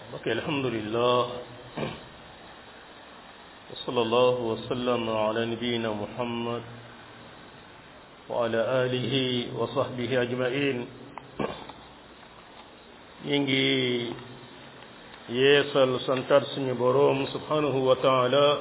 ok alhamdulillah wa sallallahu wa sallam ala nabiyina muhammad wa ala alihi wa sahbihi ajmain ñi ngi yeesal santar suñu boroom subhanahu wa taala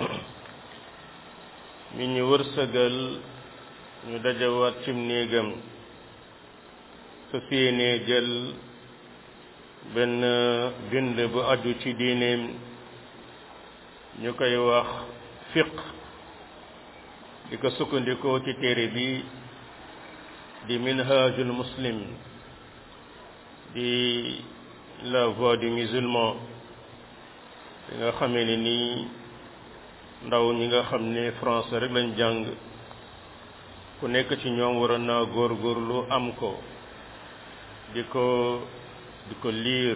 mi ñu wërsëgal ñu dajawaat cim néegam su yéenee jël benn bind bu aju ci diineem ñu koy wax fiq di ko sukkandikoo ci téere bi di minhajul muslim di la voix du musulman di nga xamee ne nii ndaw ñi nga xam ne français rek lañ jàng ku nekk ci ñoom waroon naa góorgóorlu am ko di ko di ko liir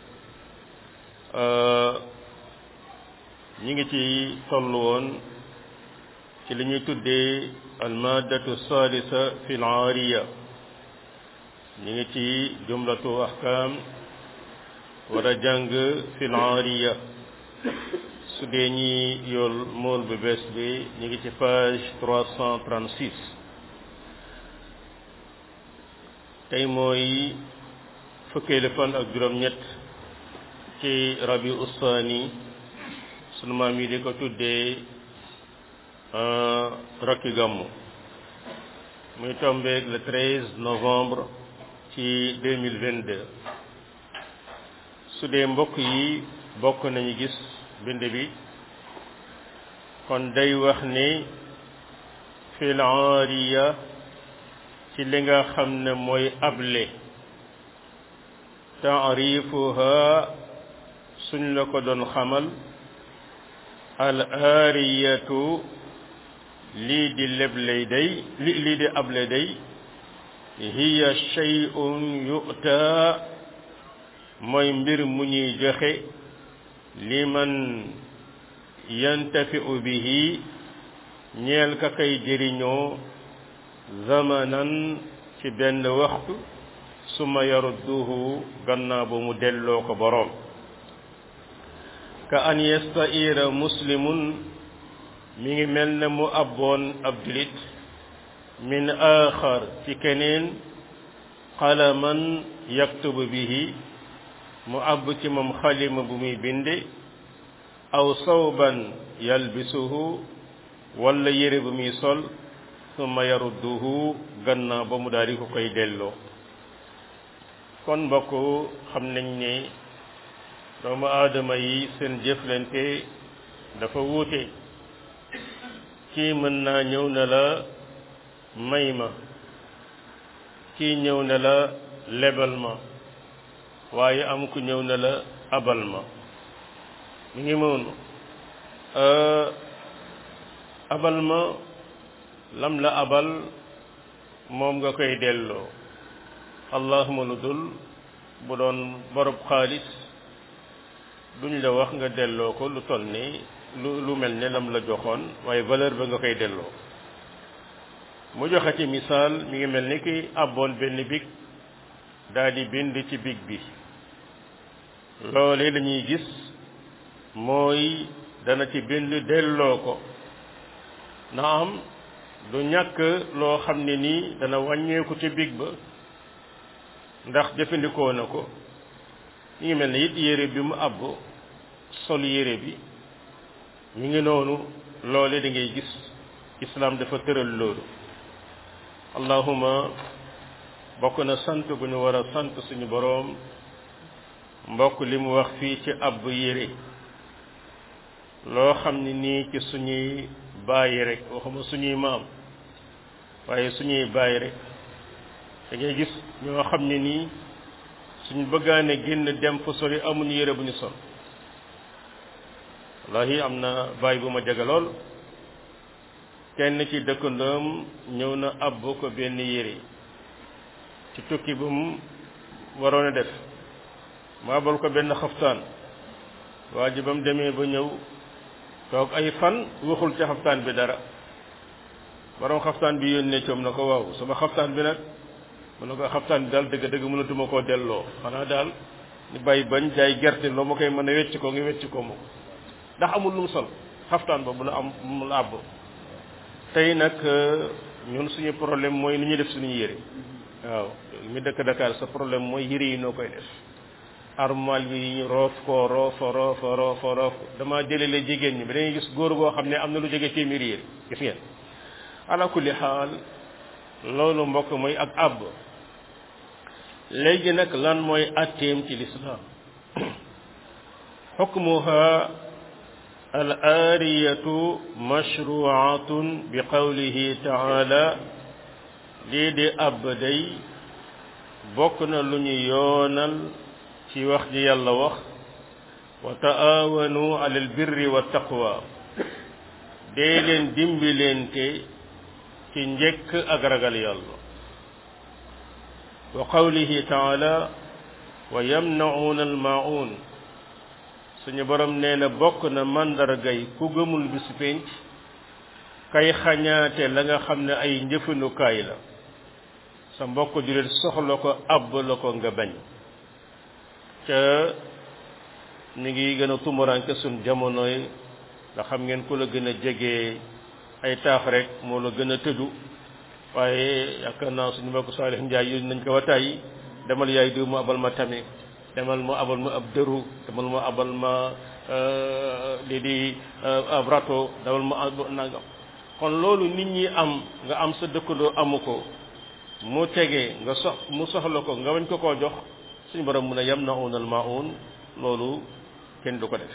ñi ngi ci toll woon ci li ñuy tuddee almadatu salisa fi l aariya ñi ngi ci jumlatu ahkam war a jàng fi l aariya su dee ñi yool mool bu bees bi ñi ngi ci page 336 tey mooy fukkeelu fan ak juróom-ñett ci rabi ustaani sunu maam yi di ko tuddee rakki gàmmu muy tombeeg le 13 novembre ci 2022 su dee mbokk yi bokk nañu gis bind bi kon day wax ni fil aariya ci li nga xam ne mooy able taarifuha suñ la ko doon xamal al aariyatu lii di lebley day li lii di able day hiya shay'un yu'ta mooy mbir mu ñuy joxe liman yantafi'u bihi ñeel ka kay jëriñoo zamanan ci benn waxtu suma yarudduhu gannaaw ba mu delloo ko boroom ka an yastaira muslimun mi ngi mel ne mu abboon ab julit min aaxar ci keneen qalaman yaktubu bihi mu àbb ci moom xalima bu muy binde aw sawban yalbisuhu walla yére bu muy sol summa yarudduhu gannaaw ba mu daal di ko koy delloo kon mbokk xam nañ ne doomu aadama yi seen jëflante dafa wuute kii mën naa ñëw ne la may ma kii ñëw ne la lebal ma waaye am ku ñëw ne la abal ma mi ngi moonu abal ma lam la abal moom nga koy delloo allahuma lu dul bu doon borob xaalis duñ la wax nga delloo ko lu toll ni lu lu mel ne lam la joxoon waaye valeur ba nga koy delloo mu joxe ci misaal mi ngi mel ni ki abboon benn big daal di bind ci big bi loole lañuy gis mooy dana ci bind delloo ko na am du ñàkk loo xam ne nii dana wàññeeku ci big ba ndax jëfandikoo na ko ñu ngi mel ne it yére bi mu àbb sol yére bi ñu ngi noonu loole da ngay gis islaam dafa tëral loolu allahuma bokk na sant bu ñu war a sant suñu boroom mbokk li mu wax fii ci àbb yére loo xam ne nii ci suñuy bàyyi rek waxuma suñuy maam waaye suñuy bàyyi rek da ngay gis ñoo xam ne nii suñ bëggaane génn dem fu sori amuñu yére bu ñu sol wallahi am na bàyyi bu ma jege lool kenn ci dëkkandoom ñëw na àbb ko benn yére ci tukki bu mu waroon a def mu àbbal ko benn xaftaan waa ji ba mu demee ba ñëw toog ay fan waxul ca xaftaan bi dara borom xaftaan bi yónnee coom na ko waaw sama xaftaan bi nag mu ne ko xaftaan bi daal dëgg dëgg mënatuma koo delloo xanaa daal ni bàyyi bañ jaay gerte loo ma koy mën a wecc ko nga wecc ko moom ndax amul lu mu sol xaftaan ba bu la am mu la àbb tey nag ñun suñu problème mooy ni ñuy def suñu yére waaw mi dëkk Dakar sa problème mooy yére yi noo koy def armal bi ñu roof ko roofa roofa roofa roof dama jëlele jigéen ñi ba dañuy gis góor goo xam ne am na lu jóge téeméeri yére gis ngeen ala kulli xaal loolu mbokk mooy ak àbb léegi nag lan mooy atteem ci lislaam xukmuha al aariyatu mashruatun bi qawlihi taala lii di àbb day bokk na lu ñu yoonal ci wax ji yàlla wax wa taawanu ala albirri wa taqwa dee leen dimbileente ci njëkk ak ragal yàlla wa qawlihi taala wa yamna'una almaa'un suñu borom nee na bokk na màndargay ku gëmul bisu pénc kay xañaate la nga xam ne ay njëfandukaay la sa mbokk julit soxla ko àbb la ko nga bañ ca mi ngi gën a tumuranke suñ jamono yi nga xam ngeen ku la gën a jege ay taax rek moo la gën a tëju waaye yaakaar naa suñu mbokk Saalix Njaay yooyu nañ ko wataay demal yaay diw mu abal ma tame demal mu abal ma ab dëru demal mu abal ma lii di ab rato demal mu nangam kon loolu nit ñi am nga am sa dëkkandoo amu ko mu tege nga sox mu soxla ko nga wañ ko koo jox suñu borom mun a yam na unal maun loolu kenn du ko def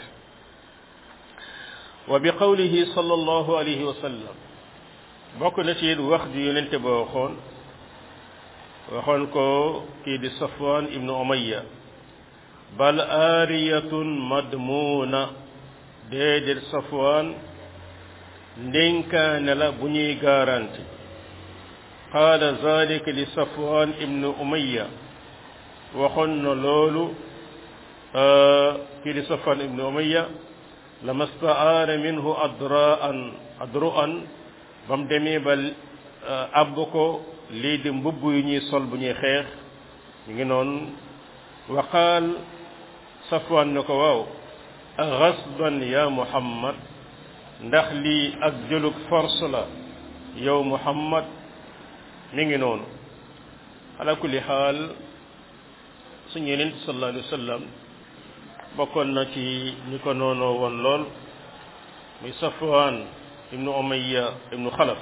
wa bi qawlihi sallallahu alayhi wa sallam bokk na ci wax ju yonente ba waxoon waxoon ko kii di safwan ibnu umayya bal aariyatun madmuuna déedéet safwan ndénkaane la bu ñuy garanti qaala zalika li safwan ibnu umayya waxoon na loolu kii di safwan ibnu umayya lama staara minhu adraan adruan ba mu demee ba àbb ko lii di mbubb yu ñuy sol bu ñuy xeex ñu ngi noonu wa qaal safwan ne ko waaw agasban ya muhammad ndax lii ak jëlug force la yow muhammad mi ngi noonu ala kulli xaal suñu yeneen sallallahu alayhi wa sallam bokkoon na ci ñi ko noonoo woon lool muy safwan ibnu umayya ibnu xalaf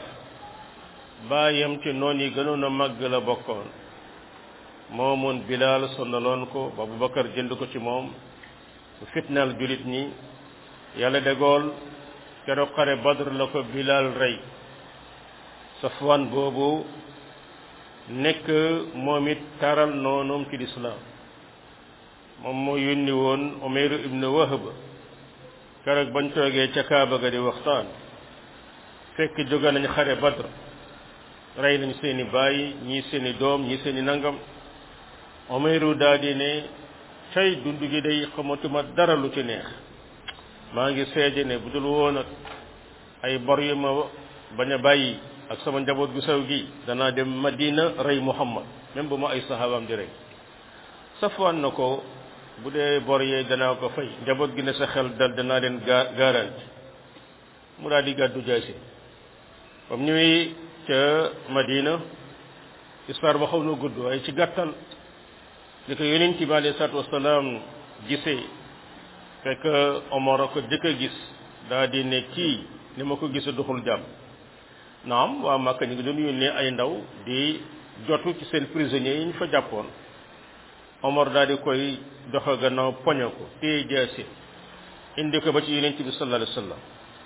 baayam ci noon yi gënoon a màgg la bokkoon moomoon bilaal sonnaloon ko ba abubakar jënd ko ci moom bu fitnaal julit ñi yàlla degool keroog xare badr la ko bilaal rey safwan boobu nekk moom it taral noonoom ci lislaam moom moo yónni woon umayru ibnu wahb keroog bañ toogee ca kaaba ga di waxtaan fekk jóge nañ xare badr rey nañ seeni baay ñii seeni doom ñii seeni nangam umayru daal di ne tey dund gi day xamatuma dara lu ci neex maa ngi seede ne bu dul woon ak ay bor yu ma bañ a bàyyi ak sama njaboot gu sew gi danaa dem madina rey muhammad même bu ma ay sahabaam di rey safwaan na ko bu dee bor yee danaa ko fay njaboot gi ne sa xel dal danaa leen ga garanti mu daal di gàddu jaasi comme ñëwee ca madina histoire ba xaw na gudd waaye ci gàttal li ko yonent bi alayhi salaatu wasalaam gisee fekk Omar a ko jëkk a gis daa di ne kii ni ma ko gisa doxul jàmm naam waa Màkka ñu ngi doon yónnee ay ndaw di jotu ci seen prisonniers yi ñu fa jàppoon Omar daal di koy doxa gannaaw poñe ko téye jaasi indi ko ba ci yonent bi sallallahu alayhi wasallam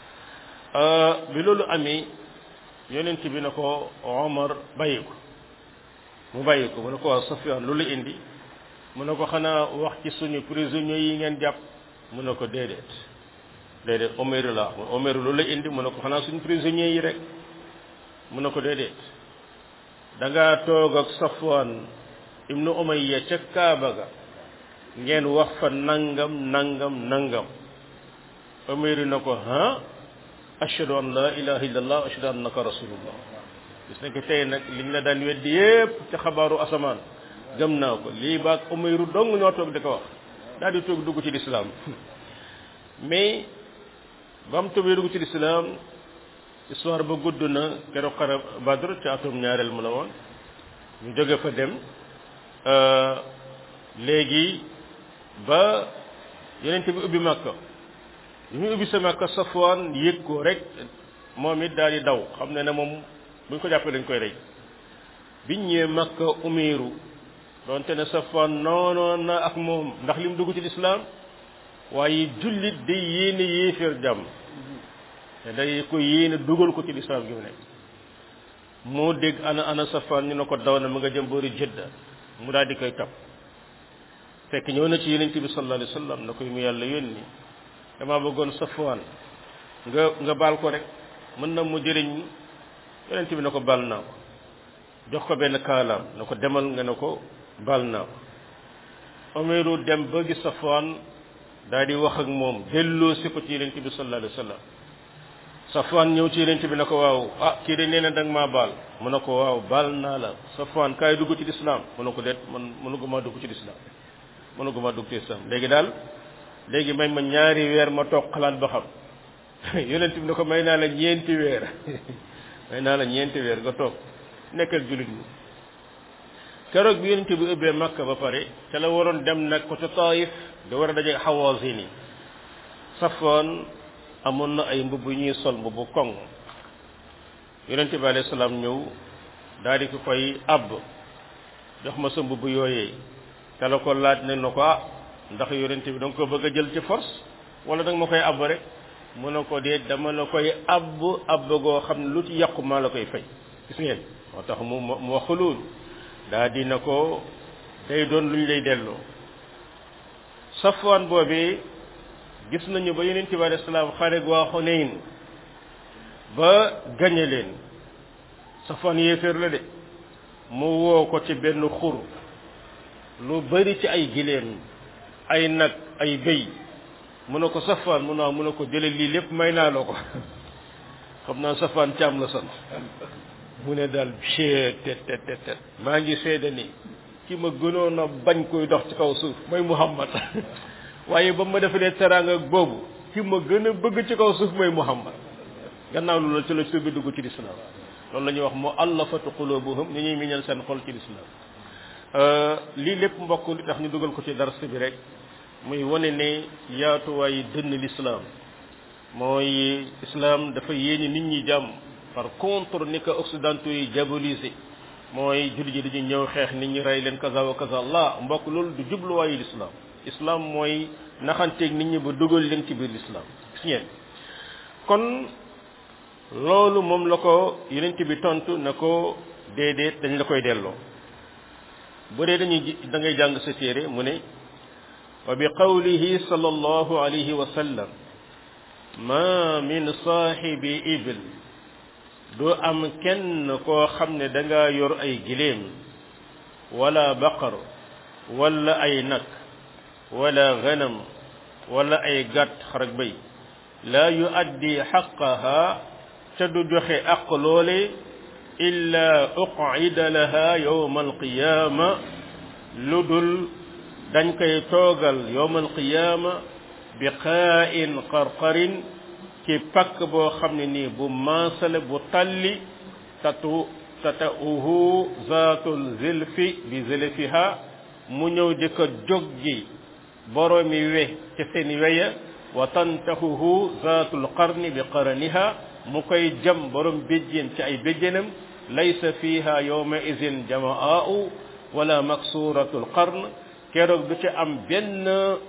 bi loolu amee yonent bi na ko Omar bàyyi ko mu bàyyi ko mu ne ko waa Safyaan lu la indi mu ne ko xanaa wax ci suñu prisonniers yi ngeen jàpp mu ne ko déedéet déedéet Omeru la Omeru lu la indi mu ne ko xanaa suñu prisonniers yi rek mu ne ko déedéet da ngaa toog ak Safwaan ibnu Umayya ca Kaaba ga ngeen wax fa nangam nangam nangam Omeru na ko ha ashhadu an la ilaha illallah ashhadu annaka rasulullah gis nekk tey nag liñ la daan weddi yépp ca xabaaru asamaan gëm naa ko lii baag Umayru dong ñoo toog di ko wax daal di toog dugg ci lislaam mais ba mu tubee dugg ci lislaam histoire ba gudd na keroog xare Badr ci atum ñaareel mu la woon ñu jóge fa dem léegi ba yeneen bi ubbi Makka bi mu ubbi sa Makka Safwaan yëg ko rek moom it daal di daw xam ne ne moom bu ñu ko jàppee dañ koy rey biñ ñëwee Makka umiru doonte ne Safwaan noonoon na ak moom ndax li mu dugg ci lislaam waaye jullit day yéene yéeféer jàmm te day ko yéene dugal ko ci lislaam gi mu nekk moo dégg ana ana Safwaan ñu ne ko daw na mu nga jëm boori Jidda mu daal di koy topp fekk ñëw na ci yonent bi sallallahu alayhi wa sallam na koy mu yàlla yónni dama bëggoon Safwaan nga nga baal ko rek mën na mu jëriñ yonent bi na ko baal naa ko jox ko benn kaalaam na ko demal nga ne ko baal naa ko Umayru dem ba gis Safwaan daal di wax ak moom delloo si ko ci yonent bi sallallahu alayhi wa sallam Safwaan ñëw ci yonent bi na ko waaw ah kii de nee na danga maa baal mu ne ko waaw baal naa la Safwaan kaay dugg ci lislaam mu ne ko déet man mënuguma dugg ci lislaam mënuguma dugg ci lislaam léegi daal léegi may ma ñaari weer ma toog xalaat ba xam yonent bi ne ko may naa la ñeenti weer may naa la ñeenti weer nga toog nekkal jullit ñi keroog bi yonent bi ubbee Makka ba pare ca la waroon dem nag ko ca Taif da war a daje Hawazin yi Safwaan amoon na ay mbubb yu ñuy sol mbubbu koŋ yonent bi alayhi salaam ñëw daal di ko koy àbb jox ma sa mbubb yooyee te la ko laaj ne na ko ah ndax yonent bi da nga ko bëgg a jël ci force wala da nga ma koy àbb rek mu ne ko dee dama la koy àbb àbb goo xam ne lu ci yàqu maa la koy fay gis ngeen moo tax mu mu wax loolu daa dina ko day doon lu ñu lay delloo Safwaan boobee gis nañu ba yonent bi alayhi salaam xare waa Xunayn ba gañe leen Safwaan yéeféer la de mu woo ko ci benn xur lu bari ci ay giléem ay nag ay béy mu ne ko Safwaan mu naa mu ne ko jële lii lépp may naa la ko xam naa Safwaan caam la sant mu ne daal chee tet tet tet maa ngi seede ni ki ma gënoon a bañ koy dox ci kaw suuf mooy Muhammad waaye ba ma defalee teraanga boobu ki ma gën a bëgg ci kaw suuf mooy Muhammad gannaaw loolu ci la ci bi dugg ci lislaam loolu la ñuy wax mu allafatu qulubuhum ni ñuy miñal seen xol ci lislaam lii lépp mbokk li tax ñu dugal ko ci dars bi rek muy wane ne yaatuwaayu dënn lislaam mooy islam dafa yéene nit ñi jàmm par contre ni ko occidentaux yi diabolisé mooy jullit ji dañuy ñëw xeex nit ñi rey leen kaza wa kaza la mbokk loolu du jubluwaayu lislaam islam mooy naxanteeg nit ñi ba dugal leen ci biir lislaam gis ngeen kon loolu moom la ko yonent bi tontu na ko déedéet dañ la koy delloo bu dee dañuy da ngay jàng sa téere mu ne wa bi qawlihi sallallahu alayhi wa sallam ma min saaxibi ibil du am kenn koo xam ne da nga yor ay giléem wala baqar wala ay nag wala ganam wala ay gàtt xarak bay laa yu addi xaqaha te du joxe aq loole illa uqida laha yowma alqiyama lu dul dañ koy toogal yowma alqiyama bi qaa'in qarqarin ci pakk boo xam ne nii bu maasale bu talli tatu tatauhu zaatul zilfi bi zilfiha mu ñëw di ko jóg ji boroomi we ca seeni weya wa tantahuhu zaatul qarni bi qaraniha mu koy jam borom béjjén ci ay béjjénam laysa fiha yawma izin jamaa'u wala maksuratul qarn keroog du ci am benn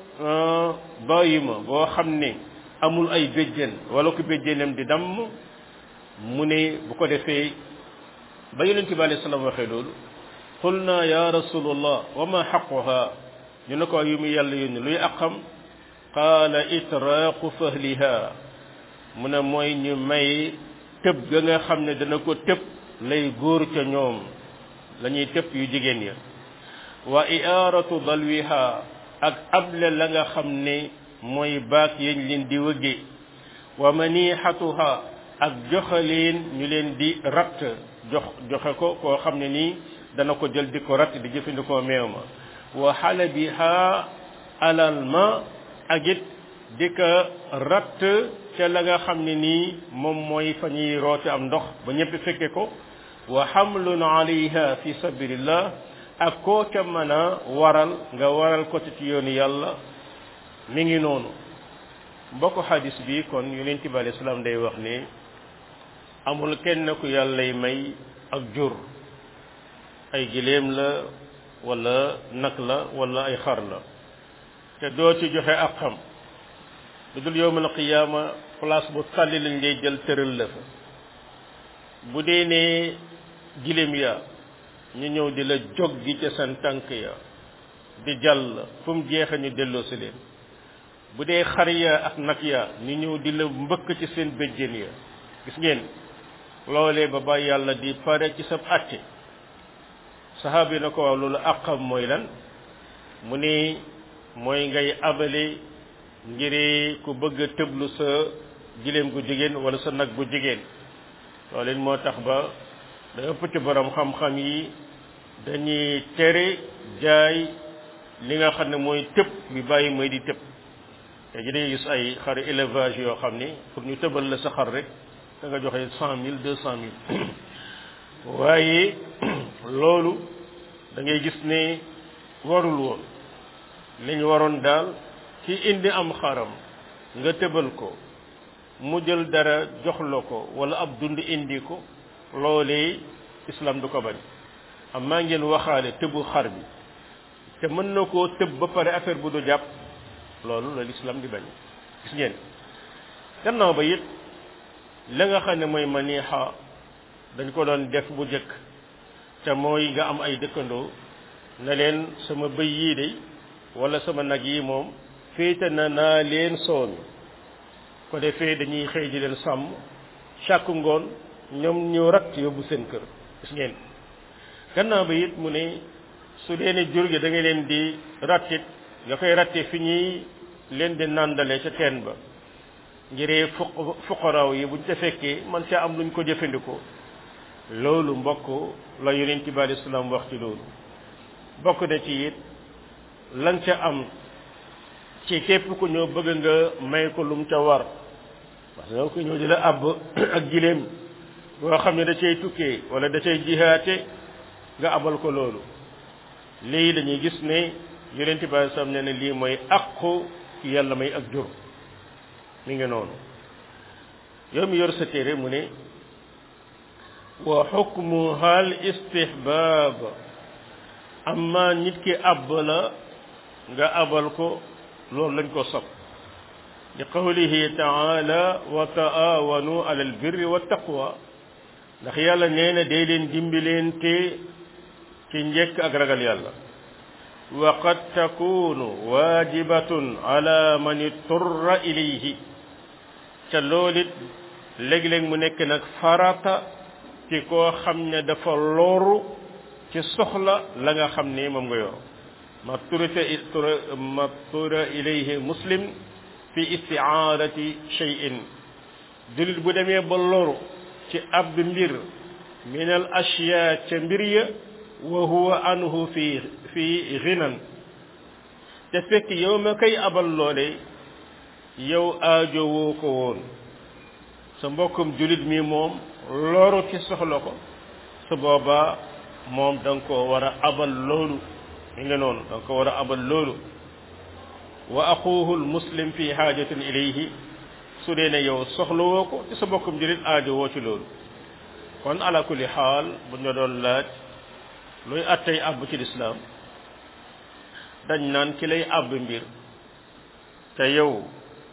bàyyima boo xam ne amul ay béjjén wala ko béjjénam di damm mu ne bu ko defee ba yonente bi alayhi salaam waxee loolu qulna ya rasulullah wa ma xaquha ñu ne ko yu mu yàlla yónni luy aqam qaala itraaqu fahliha mu ne mooy ñu may tëb ga nga xam ne dana ko tëb lay góor ca ñoom la ñuy tëb yu jigéen ya wa iaratu dalwiha ak able la nga xam ne mooy baak yañ leen di wëgge wa manixatuha ak joxaleen ñu leen di ratt jox joxe ko koo xam ne nii dana ko jël di ko ratt di jëfandikoo meew ma wa xalabiha alal ma ak it di ko ratt ca la nga xam ne nii moom mooy fa ñuy roote am ndox ba ñëpp fekke ko wa hamlun alayha fi sabilillah ak koo ca mën a waral nga waral ko ci yoonu yàlla mi ngi noonu mbokk xadis bi kon yonent bi alayhi salaam day wax ne amul kenn ku yàllay may ak jur ay giléem la wala nag la wala ay xar la te doo ci joxe ak xam lu dul yowmal qiyaama place bu tàlli lañ lay jël tëral la fa bu dee ne giléem ya ñu ñëw di la jog gi ca seen tànk ya di jàll fu mu jeexe ñu delloo si leen bu dee xar ya ak nag ya ñu ñëw di la mbëkk ci seen béjjén ya gis ngeen loolee ba ba yàlla di pare ci sab àtte saxaaba yi na ko waaw loolu àqam mooy lan mu ni mooy ngay abale ngir ku bëgg a tëblu sa giléem gu jigéen wala sa nag bu jigéen loolu moo tax ba da ëpp ci borom xam-xam yi dañuy tere jaay li nga xam ne mooy tëb bi bàyyi mooy di tëb te ji day gis ay xari élevage yoo xam ni pour ñu tëbal la sa xar rek da nga joxe cent mille deux cent mille waaye loolu da ngay gis ne warul woon li ñu waroon daal ci indi am xaram nga tëbal ko mu jël dara jox la ko wala ab dund indi ko loolee islam du ko bañ am maa ngeen waxaale tëbu xar bi te mën na koo tëb ba pare affaire bu du jàpp loolu la islam di bañ gis ngeen gannaaw ba it la nga xam ne mooy maniixa dañ ko doon def bu jëkk te mooy nga am ay dëkkandoo na leen sama bëy yii de wala sama nag yi moom féete na naa leen soomi ko defee dañuy xëy di leen sàmm chaque ngoon ñoom ñu rat yóbbu seen kër gis ngeen gannaaw ba it mu ne su dee ne jur gi da nga leen di rattit nga koy ratte fi ñuy leen di nàndale ca teen ba ngiree fuq fuqaraaw yi buñ ca fekkee man ca am luñ ko jëfandikoo loolu mbokk la yonent bi alei salaam wax ci loolu bokk na ci it lan ca am ci képp ku ñëw bëgg nga may ko lum ca war parce que ku ñëw di la àbb ak giléem boo xam ne da cay tukkee wala da cay jihaate nga abal ko loolu lii dañuy gis ne yonent bi alei salaam ne ne lii mooy aqu ci yàlla may ak jur mi ngi noonu yow mi yor sa téere mu ne wa xukmuha al istihbab amma nit ki àbb la nga abal ko loolu lañ ko sopp li qawlihi taala wa taawanu ala al birri wa taqwa ndax yàlla nee na day leen dimbileente ci njëkk ak ragal yàlla wa qad takunu waajibatun ala man iturra ilayhi ca loolit léeg-léeg mu nekk nag farata ci koo xam ne dafa loru ci soxla la nga xam ne moom nga yor ma turita ma tura ilayhi muslim fi istiaarati shay'in julit bu demee ba loru ci ab mbir min al ashya ca mbir ya wa huwa anhu fi fi ghinan te fekk yow ma koy abal loole yow aajo woo ko woon sa mbokkum julit mi moom loru ci soxla ko su boobaa moom da nga koo war a abal loolu mi nga noonu da nga ko war a abal loolu wa axuhu lmuslim fi xaajatin ilayhi su dee ne yow soxla woo ko ci sa mbokkum julit aajo woo ci loolu kon ala kulli xaal bu ñu doon laaj luy attey àbb ci lislaam dañ naan ki lay àbb mbir te yow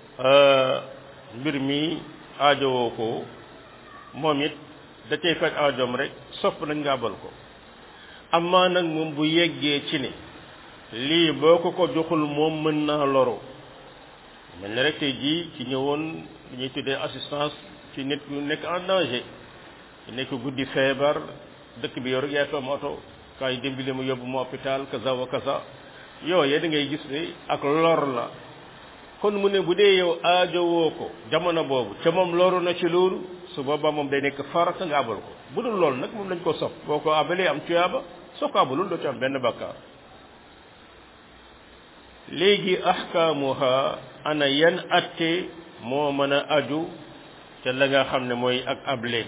mbir mi aajowoo ko moom it da cay faj aajoom rek sopp nañ nga abal ko amaa nag moom bu yeggee ci ne lii boo ko ko joxul moom mën naa loro mel ne rek tey jii ci ñëwoon li ñuy tuddee assistance ci nit ñu nekk en danger nekk guddi feebar dëkk bi yor yaa ko am oto kaay dimbali mu yóbbu mu hôpital kaza wa kaza yooye da ngay gis ne ak lor la kon mu ne bu dee yow aajowoo ko jamono boobu ca moom loru na ci loolu su boobaa moom day nekk farata nga abal ko bu dul loolu nag moom lañ ko sopp boo ko abalee am tuyaaba soo ko abalul doo ci am benn bakkaar léegi ahkaamuha ana yan atte moo mën a aju ca la nga xam ne mooy ak able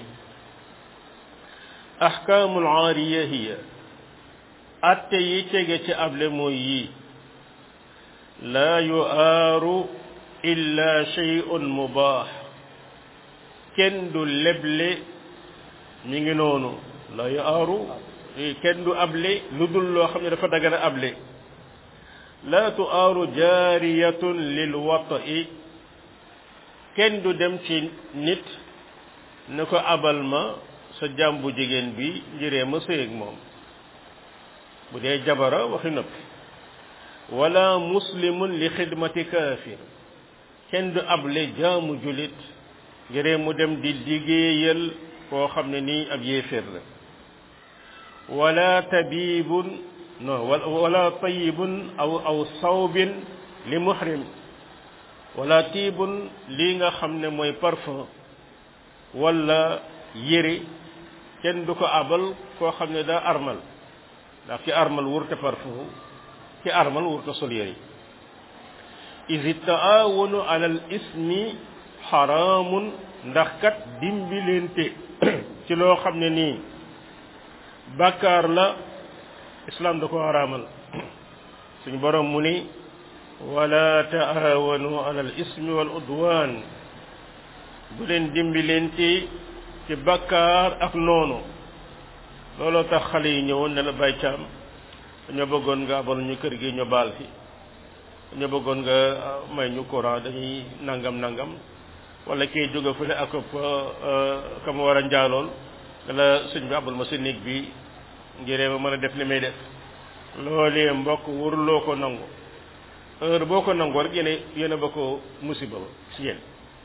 ahkaamul aariya hiya atte yi tege ci able mooy yii laa yuaaru illa shay'un mubaax kenn du leble mi ngi noonu laa yuaaru kenn du able lu dul loo xam ne dafa dagana able laa tuaaru jaariyatun lil wata'i kenn du dem ci nit ne ko abal ma sa jaam bu jigéen bi njëree ma sëy ak moom bu dee jabara waxi noppi wala muslimun li xidmati kaafir kenn du able jaamu julit ngiree mu dem di liggéeyal koo xam ne nii ab yéeféer la wala tabibun non wala tayibun aw aw sawbin li muhrim wala tiibun lii nga xam ne mooy parfum wala yére kenn du ko abal koo xam ne daa armal ndax ki armal wurte parfum ki armal wurte sol yére isi taawunu ala al ismi xaraamun ndax kat dimbilente ci loo xam ne nii bàkkaar la islam da ko xaraamal suñu borom mu ni wala taawanu ala al ismi wal udwan bu leen dimbilente ci bàkkaar ak noonu looloo tax xale yi ñëwoon ne la bay caam dañoo bëggoon nga abal ñu kër gi ñu baal fi dañoo bëggoon nga may ñu courant dañuy nangam nangam wala kii jóge fële ak ka ma war a njaalool ne la sëñ bi abal ma sa néeg bi ngiree ma mën a def li may def loolee mbokk wurloo ko nangu heure boo ko nangoo rek yéene yéene ba ko musiba ba si yéen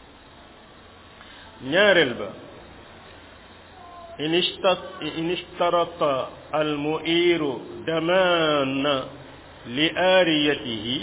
ñaareel ba in ishtarata almuiru damaana li aariyatihi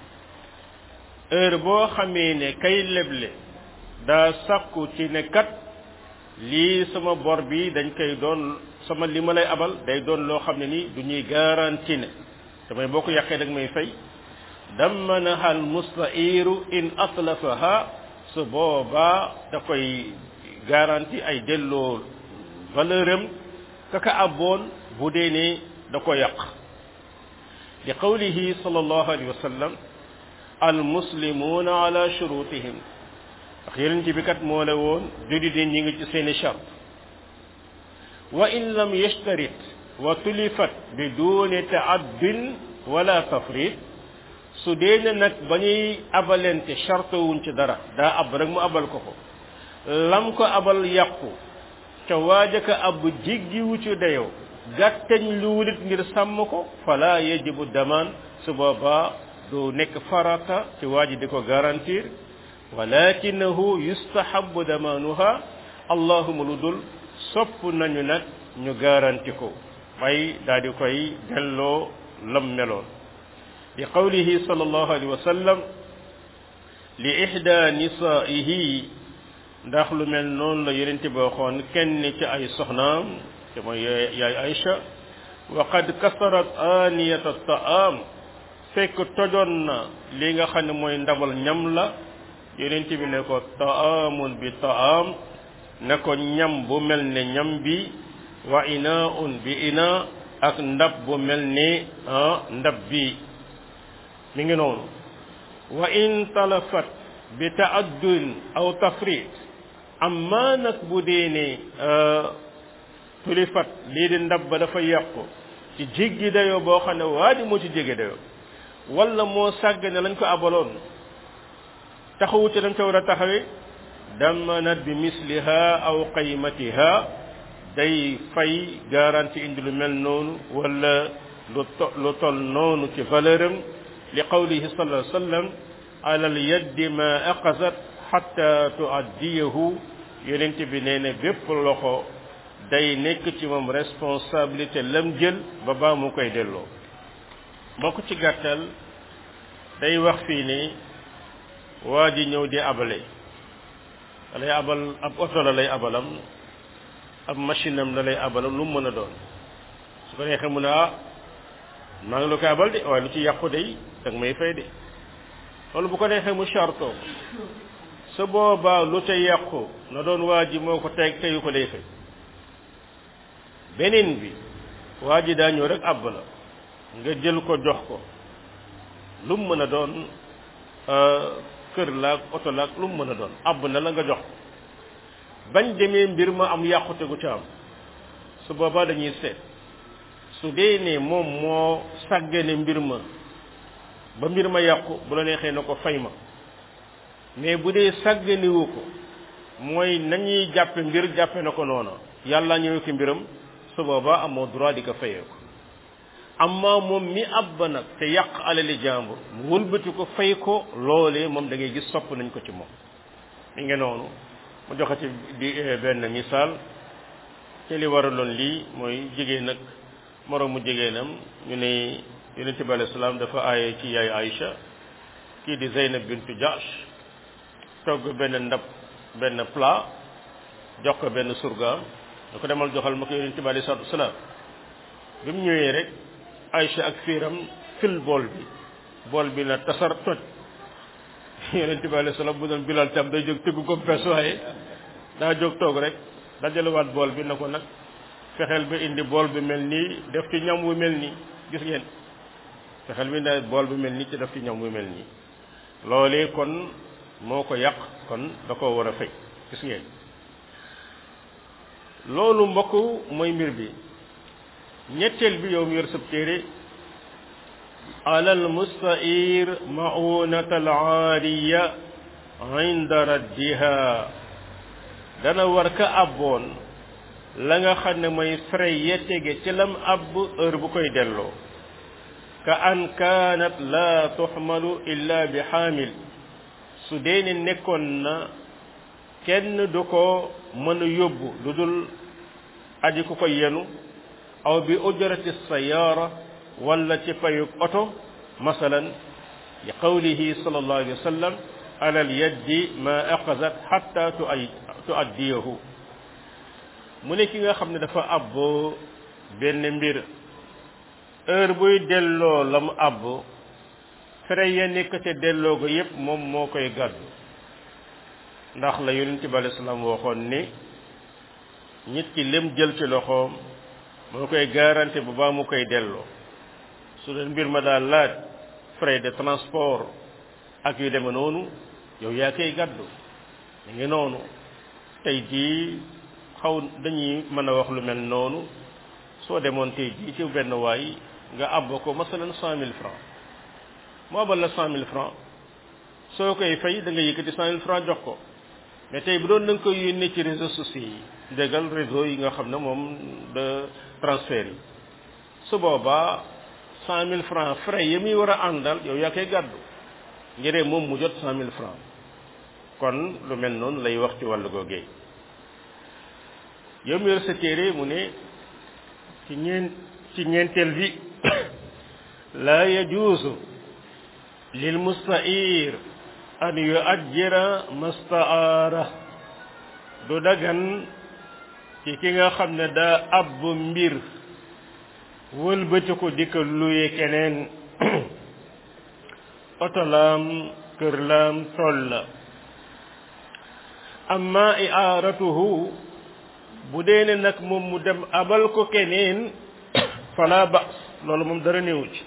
heure boo xamee ne kay leble daa sakku ci ne kat lii sama bor bi dañ koy doon sama li ma lay abal day doon loo xam ne ni du ñuy garanti ne damay boo ko yàqee dag may fay dammanaha almustairu in atlafaha su boobaa da koy garanti ay delloo valeur am kaka abboon bu dee ne da ko yàq li qawlihi sallallahu alayhi wa sallam almuslimuuna ala shurutihim ndax yeneen bi kat moo la woon judi di ñi ngi ci seeni charte wa in lam yashtarit wa tulifat bi duni taaddin wala tafrit su dee ne nag ba ñuy abalente charte wuñ ci dara daa ab rek mu abal ko ko lam ko abal yàqu ca waaja ka ab jiggiwu ci dayoo gàtteñ lu wulit ngir sàmm ko fala yajibu damaan su boobaa du nekk farata ci waaji di ko garantir walakinahu yustahabu damaanuha allahuma lu dul sopp nañu nag ñu garanti ko may daal di koy delloo lam meloon li qawlihi sallallahu alayhi wa sallam li ihda nisaihi ndax lu mel noonu la yonente ba waxoon kenn ci ay soxnaam te mooy yaay Aïcha wa qad kasarat aniyata taam fekk tojoon na li nga xam ne mooy ndabal ñam la yonente bi ne ko taamun bi taam ne ko ñam bu mel ne ñam bi wa inaun bi ina ak ndab bu mel ne ndab bi mi ngi noonu wa in talafat bi taaddun aw tafrit amma nag bu dee ne tulifat lii di ndab ba dafa yàqu ci jéggi dayoo boo xam ne waa di moo ci jéggi dayoo wala moo sàgg ne lañ ko abaloon taxawu ci dañ ko war a taxawee damanat bi misliha aw qaymatiha day fay garanti indi lu mel noonu wala lu to lu tol noonu ci valeur am li qawlihi sallallahu alayhi wa sallam ala al yaddi ma aqazat xatta tuaddiyahu yonent bi nee na bépp loxo day nekk ci moom responsabilité lam jël ba baa mu koy delloo mbokk ci gàttal day wax fii ni waa ji ñëw di abale da lay abal ab oto la lay abalam ab machine am la lay abalam lu mu mën a doon su ko neexee mu ne ah maa ngi la koy abal de waaye lu ci yàqu de dag may fay de loolu bu ko neexee mu charto su boobaa lu ca yàqu na doon waa ji moo ko teg teyu ko day fay beneen bi waa ji daa ñëw rek àbb la nga jël ko jox ko lu mu mën a doon kër laag oto laag lu mu mën a doon àbb na la nga jox ko bañ demee mbir ma am yàqute gu ca am su boobaa dañuy seet su dee ne moom moo sàggane mbir ma ba mbir ma yàqu bu la neexee na ko fay ma mais bu dee sàgganewu ko mooy nañuy jàppe mbir jàppe na ko noona yàlla ñëwee ko mbiram su boobaa amoo droit di ko fayee ko amma moom mi ab ba nag te yàq alali jàmbur mu wëlbati ko fay ko loolee moom da ngay gis sopp nañ ko ci moom mi ngi noonu mu joxe ci di benn misaal te li waraloon lii mooy jigéen nag moroomu jigéenam ñu ne yonente bi alayhi salaam dafa aaye ci yaay Aïcha kii di Zeynab bintu Jahsh togg benn ndab benn plat jox ko benn surgaam da ko demal joxal ma ko yonente bi alayhi salaatu wasalaam bi mu ñëwee rek Aïcha ak fiiram fil bool bi bool bi na tasar toj yonente bi alayhi salaam bu doon bilal tam day jóg tëgg ko pes waaye daa jóg toog rek dajalewaat bool bi na ko nag fexeel ba indi bool bi mel nii def ci ñam wu mel nii gis ngeen fexeel bi indi bool bi mel nii ci def ci ñam wu mel nii loolee kon moo ko yàq kon da ko war a fay gis ngeen loolu mbokk mooy mbir bi ñetteel bi yow mi yor sab téere alal mustair maunata al aariya inda raddiha dana war ka abboon la nga xam ne mooy frais ya tege ci lam abb heure bu koy delloo ka an kaanat la tuxmalu illa bi xaamil su dee ne nekkoon na kenn du ko mën a yóbbu lu dul aji ku ko yenu aw bi ujrati sayaara wala ci payug oto masalan li qawlihi sallallahu alayhi wa sallam ala al yaddi ma aqazat xatta tuaddiyahu mu ne ki nga xam ne dafa àbb benn mbir heure buy delloo la mu àbb fere ya nekk ca delloo ko yépp moom moo koy gàddu ndax la yonent bi alei salaam waxoon ni nit ki lem jël ci loxoom moo koy garanti bu baa mu koy delloo su doon mbir ma daal laaj frais de transport ak yu deme noonu yow yaa koy gàddu mi ngi noonu tey jii xaw dañuy mën a wax lu mel noonu soo demoon tey jii ci benn waay nga àbb ko masalan cent mille francs mu abal la cent mille francs soo koy fay da nga yëkkati cent mille francs jox ko mais tey bu doon da nga koy yónnee ci réseaux sociaux yi déggal réseau yi nga xam ne moom de transfert yi su boobaa cent mille francs frais yi muy war a àndal yow yaa koy gàddu ngiree moom mu jot cent mille francs kon lu mel noonu lay wax ci wàllu googee yow mi yor sa téere mu ne ci ñeen ci ñeenteel bi laa yajuusu lil mustair an yuajjira mastaara du dagan ci ki nga xam ne daa abb mbir wëlbati ko di ko luye keneen oto laam kër laam tool la amma iaaratuhu bu dee ne nag moom mu dem abal ko keneen fala bas loolu moom dara néewu ci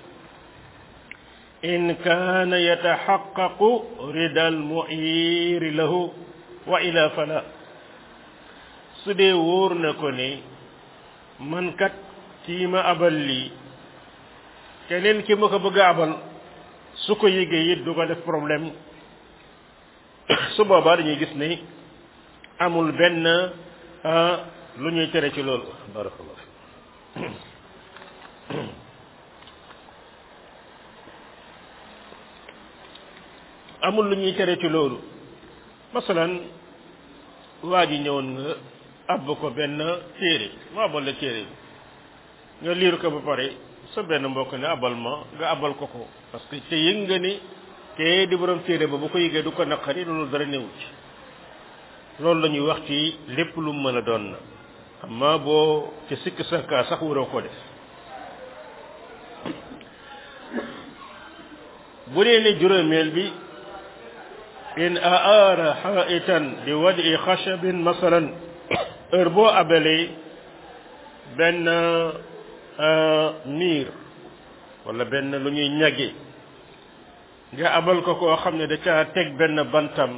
in kaana yataxaqaqu rida almuiri lahu wa ila fala su dee wóor na ko ne man kat kii ma abal lii keneen ki ma ko bëgg a abal su ko yëgee it du ko def problème su boobaa dañuy gis ni amul benn lu ñuy tere ci loolu barakallah amul lu ñuy tere ci loolu masalan waa ji ñëwoon nga àbb ko benn téere mu abal la téere bi nga liir ko ba pare sa benn mbokk ne abal ma nga abal ko ko parce que te yëg nga ni te di borom téere ba bu ko yëgee du ko naqari loolu dara néew ci loolu la ñuy wax ci lépp lu mën a doon na amma boo ci sikk sakka sax waroo ko def bu dee ne juróomeel bi in aara xaitan bi wadi xashabin masalan heure boo abalee benn miir wala benn lu ñuy ñage nga abal ko koo xam ne da caa teg benn bantam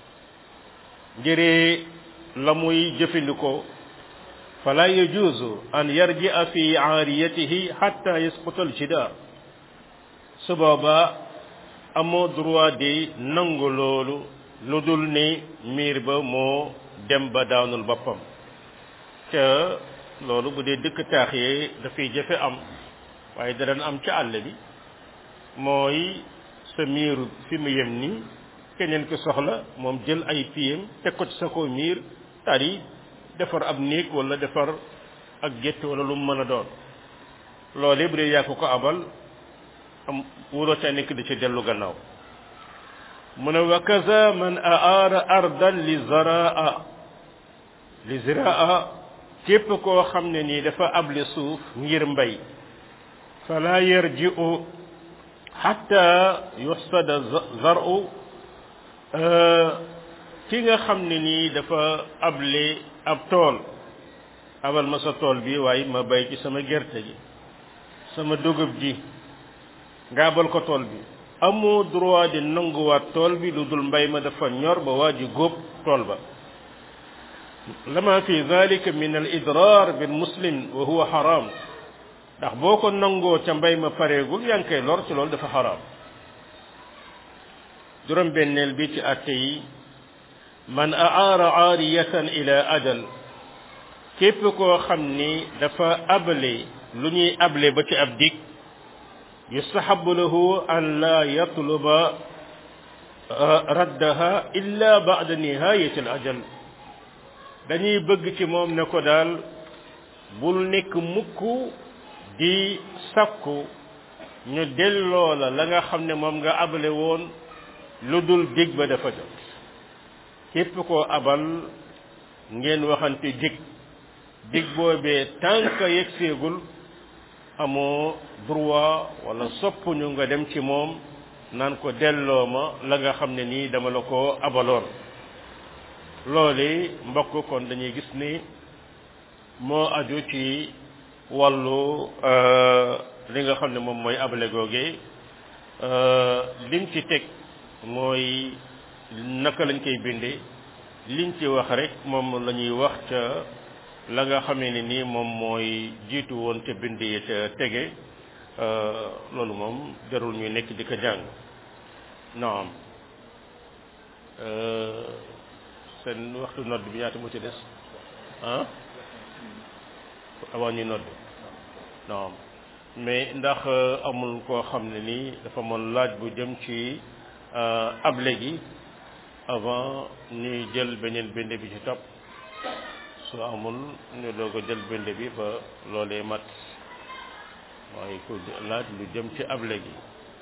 ngir la muy jëfandikoo fala yajuzu an yarjia fi aariyatihi hatta yasquta aljidaar su boobaa amoo droit di nangu loolu lu dul ni miir ba moo dem ba daanul boppam te loolu bu dee dëkk taax yee dafay jafe am waaye danañ am ci àll bi mooy sa miiru fi mu yem nii keneen ki soxla moom jël ay piyam teg ko ci sa ko miir tari defar ab néeg wala defar ak gétt wala lu mu mën a doon loolu bu dee yaa ko ko abal am wuroo ca nekk di ci dellu gannaaw mu ne wa kaza man aara ardan li zaraa li ziraa képp koo xam ne nii dafa able suuf ngir mbay fala yarji'u hatta yuhsada zar'u ki nga xam ne nii dafa able ab tool abal ma sa tool bi waaye ma bay ci sama gerte gi sama dugub ji nga abal ko tool bi amoo droit di nanguwaat tool bi lu dul mbay ma dafa ñor ba waa ji góob tool ba lama fi dalika min al idrar bil muslim wa huwa haram ndax boo ko nangoo ca mbay ma pareegul yaa ngi koy lor ci loolu dafa haram juróom benneel bi ci atte yi man aara aariyatan ila ajal képp koo xam ni dafa able lu ñuy able ba ci ab dig yustahabu lahu an la yatluba raddaha illa ba'da nihayati al ajal dañuy bëgg ci moom ne ko daal bul nekk mukk di sakku ñu delloo la la nga xam ne moom nga abale woon lu dul dig ba dafa jot képp koo abal ngeen waxante dig dig boobee tànk yegg seegul amoo droit wala soppuñu nga dem ci moom naan ko delloo ma la nga xam ne nii dama la ko abaloon loole mbokk kon dañuy gis ni moo aju ci wàllu li nga xam ne moom mooy abale googe lim ci teg mooy naka lañ koy bindee liñ ci wax rek moom la ñuy wax ca la nga xamee ne nii moom mooy jiitu woon ca bind yi ca tege loolu moom jarul ñuy nekk di ko jàng naam seen waxtu nodd bi ñaata moo ci des ah avant ñuy nodd naam mais ndax amul koo xam ne nii dafa moon laaj bu jëm ci able gi avant ñuy jël beneen bind bi ci topp su amul ñu doog a jël bind bi ba loolee mat mooy ku laaj lu jëm ci able gi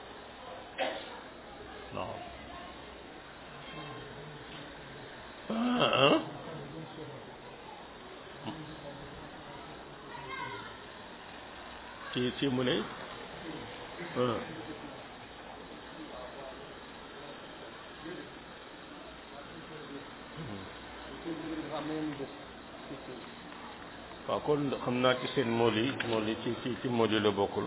non ah ci ci mu ne waaw kon xam naa ci seen mool yi mool yi ci ci ci mool yi la bokkul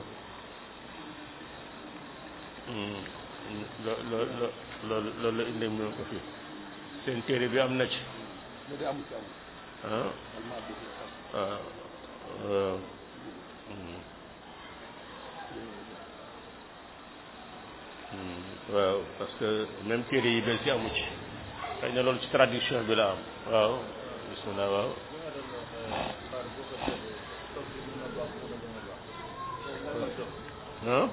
lo lo lo loolu loolu la indi mu ko fi seen téere bi am na ci ah waaw waaw parce que même téere yi bees yi amu ci xëy na loolu ci traduction bi la am waaw bismillah waaw ah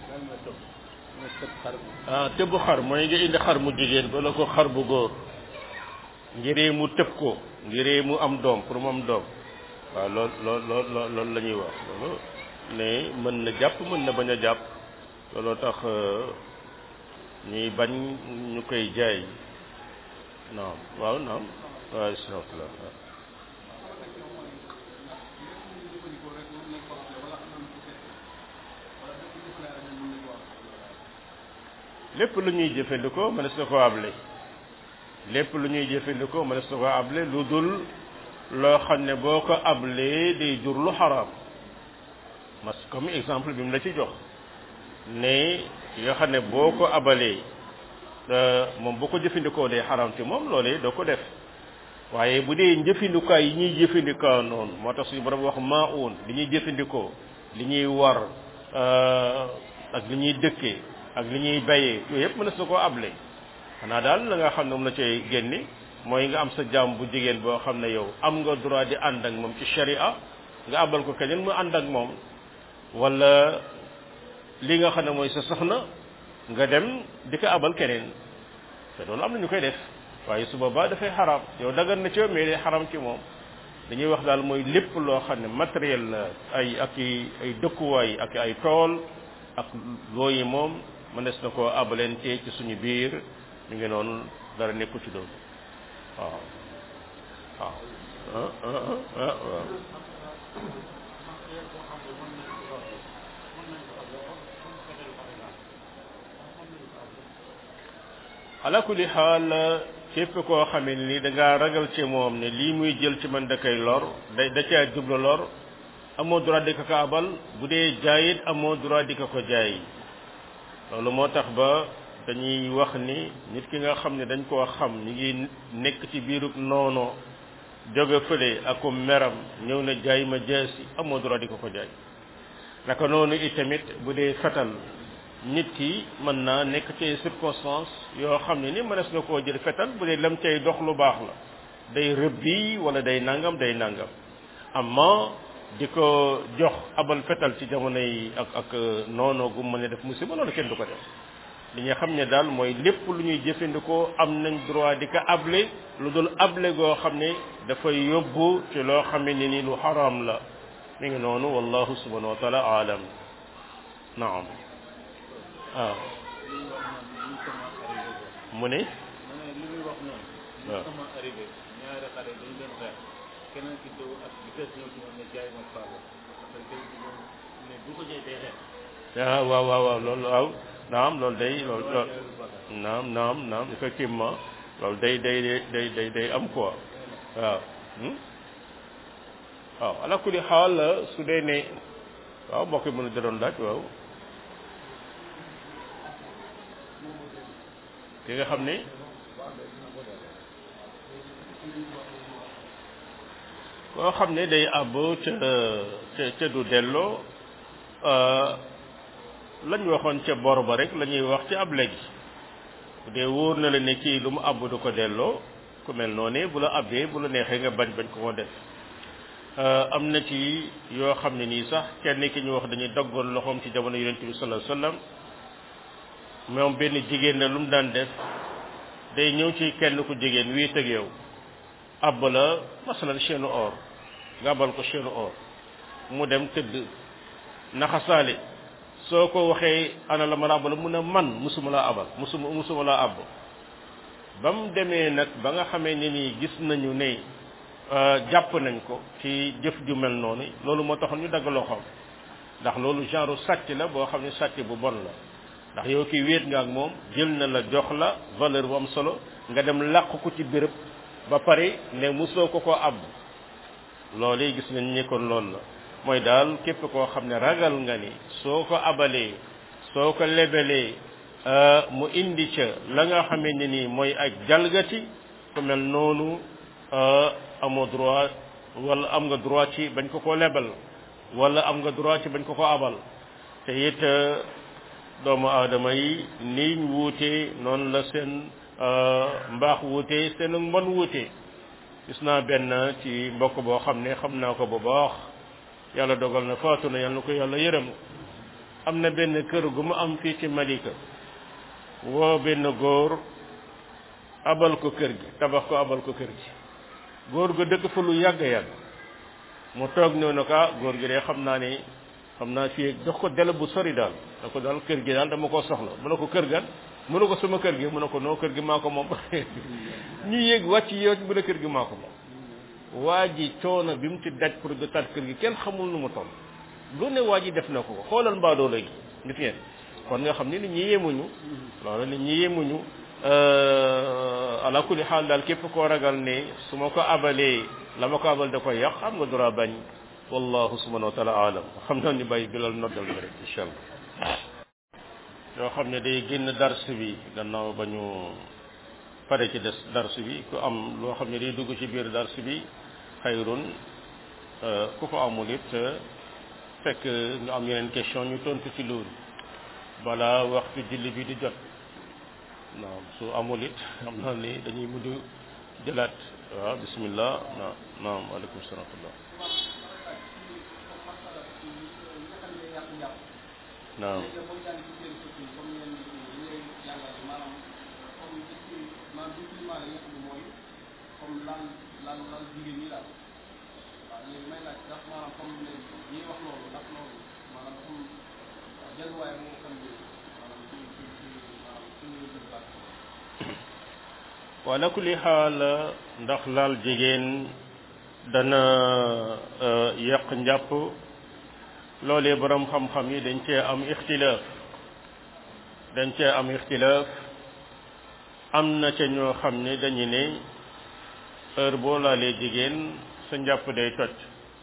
ah tëbu xar mooy nga indi xar mu jigéen bala ko xar bu góor ngiree mu tëb ko ngiree mu am doom pour mu am doom waaw lool lool lool loolu la ñuy wax loolu ne mën na jàpp mën na bañ a jàpp looloo tax ñuy bañ ñu koy jaay naam waaw naam waaw bismillah lépp lu ñuy jëfandikoo mënees na koo able lépp lu ñuy jëfandikoo mënees na koo able lu dul loo xam ne boo ko ablee day jur lu xaraam mas comme exemple bi mu la ci jox ne yoo xam ne boo ko abalee moom boo ko jëfandikoo day xaraam ci moom loolee doo ko def waaye bu dee njëfandikaay yi ñuy jëfandikoo noonu moo tax suñu borom wax maa uun li ñuy jëfandikoo li ñuy war ak li ñuy dëkkee ak li ñuy bayee yooyu yëpp mënees na koo able xanaa daal la nga xam ne moom la cay génne mooy nga am sa jaam bu jigéen boo xam ne yow am nga droit di ànd ak moom ci sharia nga abal ko keneen mu ànd ak moom wala li nga xam ne mooy sa soxna nga dem di ko abal keneen te loolu am na ñu koy def waaye su boobaa dafay xaram yow dagan na ci yow mais day xaram ci moom dañuy wax daal mooy lépp loo xam ne matériel la ay ak i ay dëkkuwaay ak ay tool ak looyi moom mënees na koo abalente ci suñu biir ñu ngi noonu dara nekku ci doon waaw waaw ah ah waaw ala kulli xaal képp koo xamee ni da ngaa ragal ci moom ne lii muy jël ci man da koy lor da da caa jublu lor amoo droit di ko ko abal bu dee jaayit amoo droit di ko ko jaay loolu moo tax ba dañuy wax ni nit ki nga xam ne dañ koo xam ñi ngi nekk ci biirub noono jóge fële ak meram ñëw na jaay ma jaasi amoo droit di ko ko jaay naka noonu itamit bu dee fetal nit ki mën naa nekk ci circonstance yoo xam ne ni mënees na koo jël fetal bu dee lam cay dox lu baax la day rëbbi wala day nangam day nangam amma di ko jox abal fetal ci jamono yi ak ak noonu gu mën a def musiba loolu kenn du ko def li nga xam ne daal mooy lépp lu ñuy jëfandikoo am nañ droit di ko able lu dul able goo xam ne dafay yóbbu ci loo xam ne ni lu xaraam la mi ngi noonu wallahu subhanahu wa taala aalam naam waaw mu ne li muy wax noonu waaw sama arrivé ñaari xale dañu doon xeex keneen ki dow ak bi des ñëw ci moom ne jaay ma faalo parce que tey moom ne bu ko jaay day xeex ah waaw waaw waaw loolu waaw naam loolu day loolu loolu naam naam naam effectivement loolu day day day day day am quoi waaw hmm? waaw ala kulli xaal su dee ne waaw mbokk yi mën a da doon laaj waaw ki nga xam ne koo xam ne day àbb ca ca ca du delloo lañ waxoon ca bor ba rek la ñuy wax ci ab léegi bu dee wóor na la ne kii lu mu àbb du ko delloo ku mel noonu bu la àbbee bu la neexee nga bañ bañ ko ko def am na ci yoo xam ne nii sax kenn ki ñu wax dañuy daggoon loxoom ci jamono yonent bi sallallahu alayhi wasallam moom benn jigéen la lu mu daan def day ñëw ci kenn ku jigéen wii tëg yow àbb la masalan chaîne or nga abal ko chaîne or mu dem tëdd naxasaale soo ko waxee ana la ma la abal mun a man musuma laa abal musuma musuma laa àbb ba mu demee nag ba nga xamee ne nii gis nañu ne jàpp nañ ko ci jëf ju mel noonu loolu moo taxoon ñu dagg loxoom ndax loolu genre sàcc la boo xam ne sàcc bu bon la ndax yow kii wéet nga ak moom jël na la jox la valeur bu am solo nga dem làq ko ci béréb ba pare ne musoo ko ko àbb loolu gis nañ ni kon loolu la mooy daal képp koo xam ne ragal nga ni soo ko abalee soo ko lebelee mu indi ca la nga xamee ne nii mooy ak jalgati ku mel noonu amoo droit wala am nga droit ci bañ ko ko lebal wala am nga droit ci bañ ko ko abal te it doomu aadama yi niñ wuute noonu la seen mbaax wuute seen mbon wuute gis naa benn ci mbokk boo xam ne xam naa ko bu baax yàlla dogal na faatu na yàlla na ko yàlla yërëm am na benn kër gu mu am fii ci Malika woo benn góor abal ko kër gi tabax ko abal ko kër gi góor ga dëkk fa lu yàgg yàgg mu toog ñëw na ko ah góor gi de xam naa ne xam naa fii jox ko dele bu sori daal da ko daal kër gi daal dama koo soxla mu ne ko kër gan mu ne ko sama kër gi mu ne ko noo kër gi maa ko moom ñu yéeg wàcc yow mu ne kër gi maa ko moom waa ji coono bi mu ci daj pour de tat kër gi kenn xamul nu mu toll lu ne waa ji def na ko xoolal mbaadoo léegi gis ngeen kon nga xam ne nit ñi yemuñu loolu nit ñi yemuñu ala kulli xaal daal képp koo ragal ne su ma ko abalee la ma ko abal da koy yàq am nga droit bañ wallahu subhanahu wa taala alam xam naa ni bàyyi bilal noddal bi rek incha allah yoo xam ne day génn dars bi gannaaw ba ñu pare ci des dars bi ku am loo xam ne day dugg ci biir dars bi xayrun ku ko amul it fekk ñu am yeneen question ñu tontu ci loolu balaa waxtu julli bi di jot naam su amul it xam naa ni dañuy mujj jëlaat waaw bismillah naam naam waaleykum salaam naam wala kulli xaal ndax laal jigéen dana yàq njàpp loolee borom xam-xam yi dañ cee am ixtilaaf dañ cee am ixtilaaf am na ca ñoo xam ne dañu ne heure boo laalee jigéen sa njàpp day toj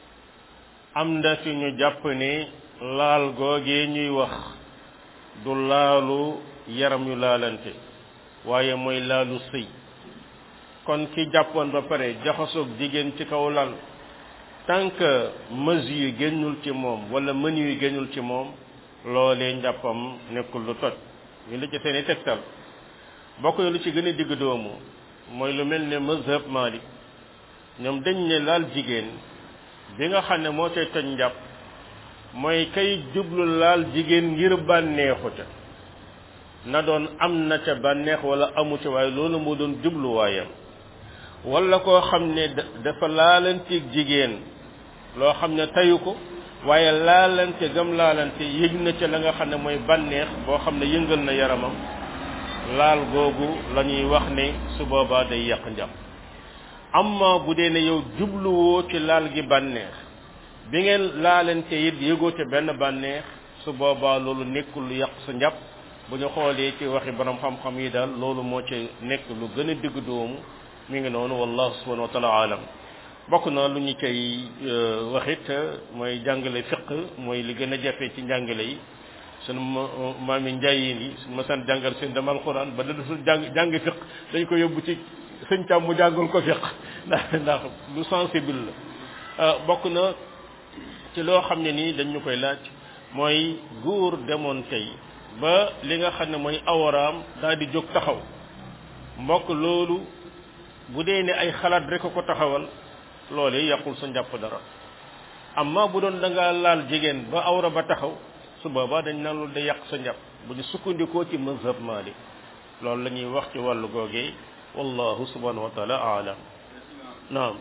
am na ci ñu jàpp ne laal googee ñuy wax du laalu yaram yu laalante waaye mooy laalu sëy kon ki jàppoon ba pare jaxasoog jigéen ci kaw lal tant que mesure yu génnul ci moom wala menu yu génnul ci moom loolee njàppam nekkul lu toj ñu la ci seeni tegtal bokk lu ci gën a digg doomu mooy lu mel ne mazhab Malik ñoom dañ ne laal jigéen bi nga xam ne moo cay toj njàpp mooy kay jublu laal jigéen ngir bànneexu ca na doon am na ca bànneex wala amu ca waaye loolu moo doon jubluwaayam wala koo xam ne dafa laalanteeg jigéen loo xam ne tayu ko waaye laalante gam laalante yëg na ca la nga xam ne mooy bànneex boo xam ne yëngal na yaramam laal googu la ñuy wax ne su boobaa day yàq njàpp amma bu dee ne yow jubluwoo ci laal gi bànneex bi ngeen laalante it yëgoo ca benn bànneex su boobaa loolu nekkul lu yàq sa njàpp bu ñu xoolee ci waxi borom xam-xam yi daal loolu moo ci nekk lu gën a digg doomu mi ngi noonu wallahu subhanahu wa taala alam bokk na lu ñu cay waxit mooy jàngale fiq mooy li gën a jafe ci njàngale yi sunu maam yi njayin yi suñu ma sant jàngal seen dama alquran ba da dasul jàng jàng fiq dañ ko yóbbu ci sëñ tam mu jàngal ko fiq ndax ndax lu sensible la bokk na ci loo xam ne nii dañ ñu koy laaj mooy góor demoon tey ba li nga xam ne mooy awaraam daal di jóg taxaw mbokk loolu bu dee ne ay xalaat rek ko taxawal loolee yàqul sa njàpp dara amma bu doon da nga laal jigéen ba awra ba taxaw su boobaa dañ naan loolu day yàq sa njàpp bu ñu sukkandikoo ci mazhab Malik loolu la ñuy wax ci wàllu googee wallahu subhanahu wa taala aalam naam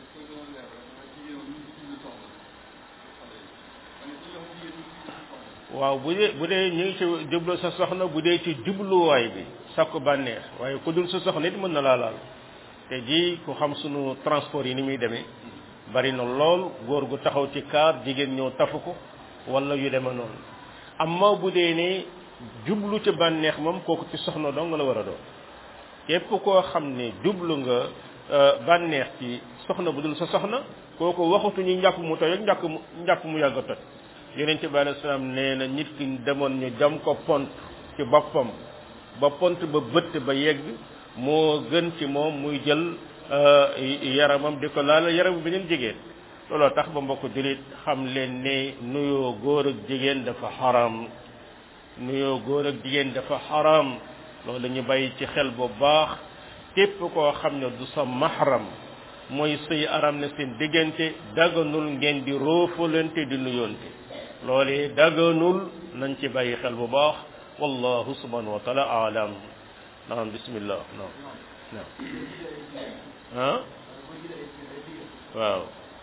waaw bu dee bu dee ñu ngi ci jublu sa soxna bu dee ci jubluwaay bi sakku bànneex waaye ku dul sa soxna it mën na laa laal te ji ku xam sunu transport yi ni muy demee bari na lool góor gu taxaw ci kaar jigéen ñëw tafu ko wala yu deme noonu amma bu dee ne jublu ci bànneex moom kooku ci soxna dong la war a doon képp koo xam ne jublu nga bànneex ci soxna bu dul sa soxna kooku waxatuñu njàpp mu toj ak njàpp mu njàpp mu yàgg a toj yonent bi alayhi salaam nee na nit ki demoon ñu jam ko pont ci boppam ba pont ba bëtt ba yegg moo gën ci moom muy jël yaramam di ko laal yaram beneen jigéen looloo tax ba mbokk jullit xam leen ne nuyoo góor ak jigéen dafa xaram nuyoo góor ak jigéen dafa xaram loolu ñu bàyyi ci xel bu baax képp koo xam ne du sa mahram mooy sëy aram ne seen diggante daganul ngeen di roofalante di nuyoonte loolee daganul nañ ci bàyyi xel bu baax wallahu subhanahu wa taala alam naam bismillah naam naam ah waaw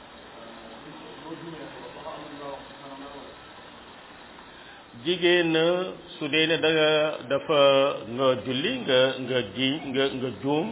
jigéen su dee ne da nga dafa nga julli nga nga ji nga nga juum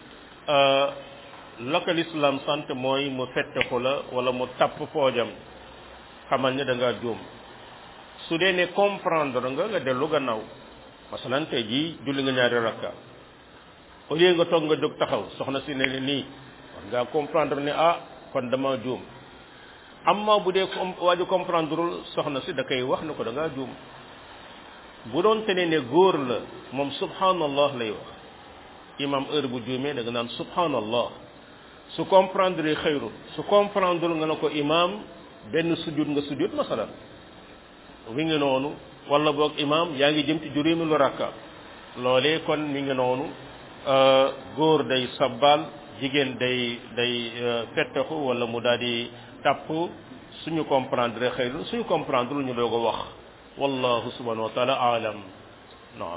la ko lislaam sant mooy mu fetteku la wala mu tapp poojam xamal ne da ngaa juum su dee ne comprendre nga nga dellu gannaaw masalan tey jii julli nga ñaari rakka au lieu nga toog nga jóg taxaw soxna si ne nii war ngaa comprendre ne ah kon dama juum amma bu dee waa ji comprendreul soxna si da koy wax ne ko da ngaa juum bu doon te ne ne góor la moom subhanallah lay wax imam heure bu juumee da nga naan subhanallah su comprendre xëyru su comprendre nga ne ko imam benn sujud nga sujud masalan wi ngi noonu wala boog imam yaa ngi jëm ci juróomi lu rakka loolee kon mi ngi noonu góor day sabbal jigéen day day fettaxu wala mu daal di tàpp suñu comprendre xëyru suñu comprendre ñu doog a wax wallahu subhanahu wa taala alam naam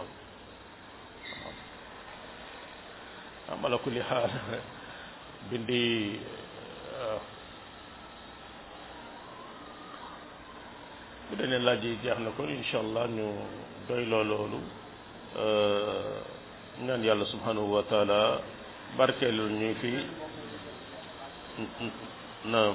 am ala kulli xaal bindi bu dee laaj yi jeex na ko incha allah ñu doy loo loolu ñaan yàlla subhanahu wa taala barkeelul ñu fi naam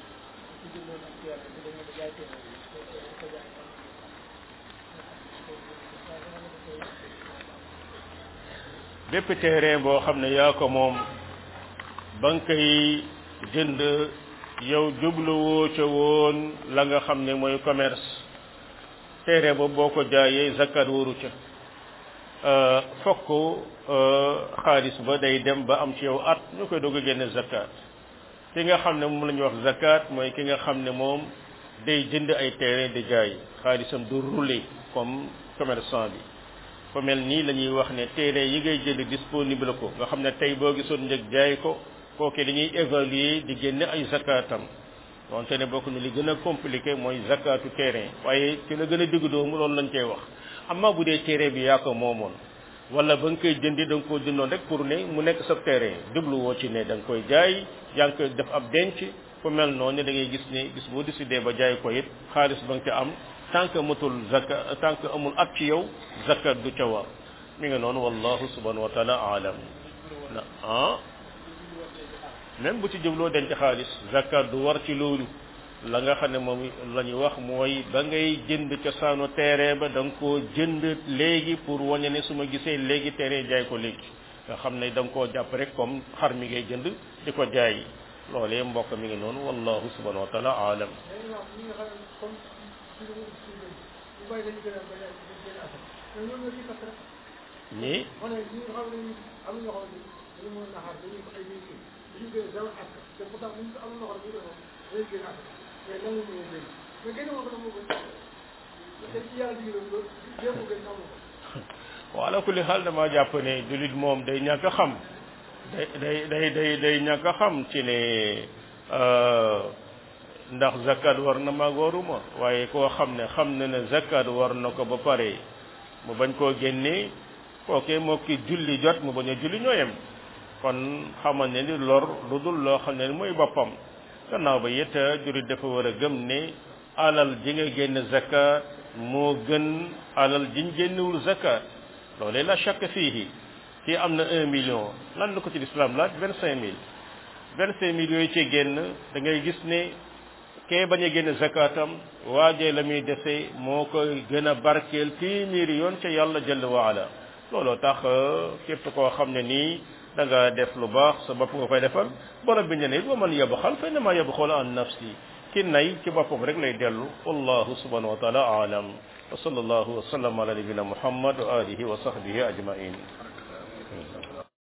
bépp terrain boo xam ne yaa ko moom ba nga koy jënd yow jubluwoo ca woon la nga xam ne mooy commerce terrain boobu boo ko jaayee zakat waru ca fokk xaalis ba day dem ba am ci yow at ñu koy doog a génne zakat ki nga xam ne moom la ñuy wax zakat mooy ki nga xam ne moom day jënd ay terrain di jaay xaalisam du rouler comme commerçant bi fa mel nii la ñuy wax ne terrain yi ngay jënd disponible ko nga xam ne tey boo gisoon njëg jaay ko kooke dañuy évaluer di génne ay zakatam wante ne bokk na li gën a compliqué mooy zakatu terrain waaye ci la gën a digg doomu loolu lañ koy wax amma bu dee terrain bi yaa ko moomoon wala ba nga koy jëndi da nga koo jëndoon rek pour ne mu nekk sa terrain jubluwoo ci ne da nga koy jaay yaa ngi koy def ab denc fu mel noonu da ngay gis ne gis boo décidé ba jaay ko it xaalis ba nga ca am tant que matul zakat tant que amul at ci yow zakat du ca war mi nga noonu wallahu subhanahu wa taala alam na ah même bu ci jëbloo denc xaalis zakat du war ci loolu la nga xam ne moom la ñuy wax mooy ba ngay jënd cosaanu terrain ba da nga koo jënd léegi pour wañe ne su ma gisee léegi terrain jaay ko léegi nga xam ne da nga koo jàpp rek comme xar mi ngay jënd di ko jaay loolee mbokk mi ngi noonu wallahu subhanahu wa taala alam ñi waaw ala kulli xaal dama jàpp ne jullit moom day ñàkk a xam day day day day day ñàkk a xam ci ne ndax zakat war na maag waruma waaye koo xam ne xam na ne zakat war na ko ba pare mu bañ koo génnee kooke moo ki julli jot mu bañ a julli ñooyem kon xamal ne ni lor lu dul loo xam ne mooy boppam gannaaw ba it jullit dafa war a gëm ne alal ji nga génn zakat moo gën alal jiñ génnewul zakat loolee la chaque fii kii am na un million lan la ko ci lislaam laaj vingt cinq mille vingt cinq mille yooyu ci génn da ngay gis ne kee bañ a génn zakatam waajee la muy dese moo koy gën a barkeel téeméeri yoon ca yàlla jëll waala looloo tax képp koo xam ne nii da nga def lu baax sa bopp nga koy defal borom bi ne ne wa man yabxal fa innama yabxal an nafsi ki nay ci boppam rek lay dellu wallahu subhanahu wa taala aalam wa sallallahu wa sallam ala nabina muhammad wa alihi wa sahbihi ajmain